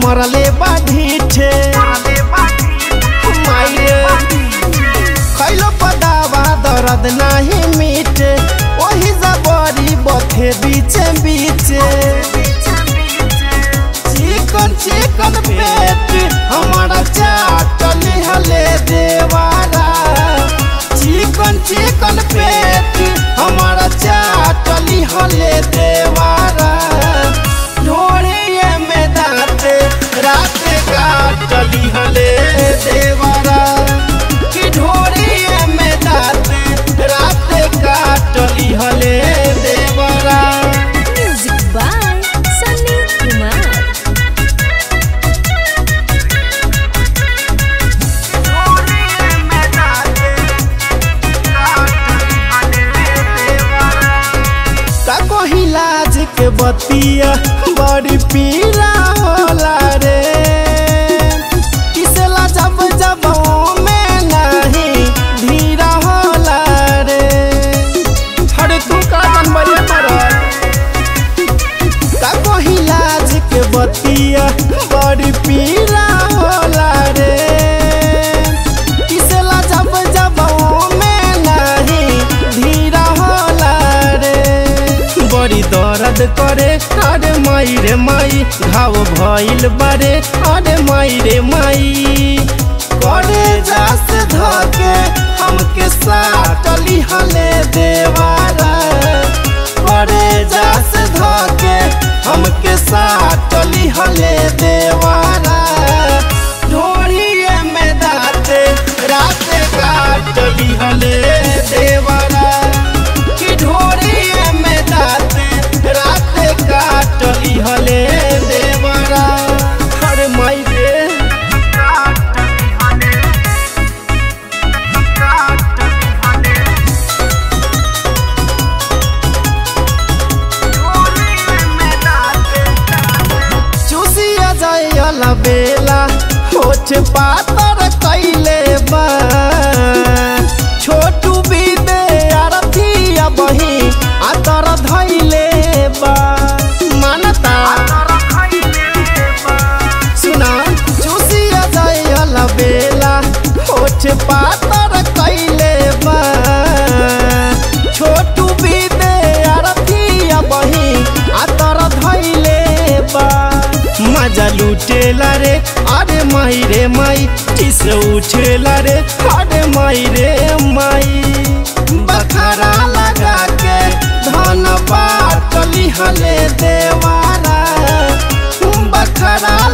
मरले बाढ़ीठे माये खैलो पदावा दर्द नाही मीठे वही जबरी बथे बीचे बीचे चिकन चिकन पेट हमारा चाटली हले देवारा चिकन चिकन पेट हमारा चाटली हले देवारा ढोड़िए में दाते रात काटली हले देवारा कि ढोड़िए में दाते रात काटली हले देवारा Music by Sunny Kumar. का कही लाज के बतिया बड़ी पीला होला रे किसला जब जब में नहीं धीरा होला रे हरे तू का जनबले मरल का कही लाज के बतिया बड़ी पीला होला रे किसला जब जब में नहीं धीरा होला रे बड़ी दर्द करे अरे माई रे माई घाव भइल बारे अरे माई रे माई करे जास धके हमके साटली हले देवारा करे जास धके हमके साटली हले देवारा ढोड़िए में दाते रात काटली हले देवारा कि ढोड़िए में दाते रात काटली हले देवारा अरे माई रे चूसिया जायला बेला होठ पातर कैले बा छोटू बीदे अरथिया बही आतर धैले बा मानता सुना चूसिया जायला बेला होठ पातर कैले बा छोटू बीदे अरथिया बही आतर धैले बा मजा लुटेला रे अरे माई रे माई टिस उठेला रे अरे माई रे माई बखरा लगा के धन बाटली हले देवारा बखरा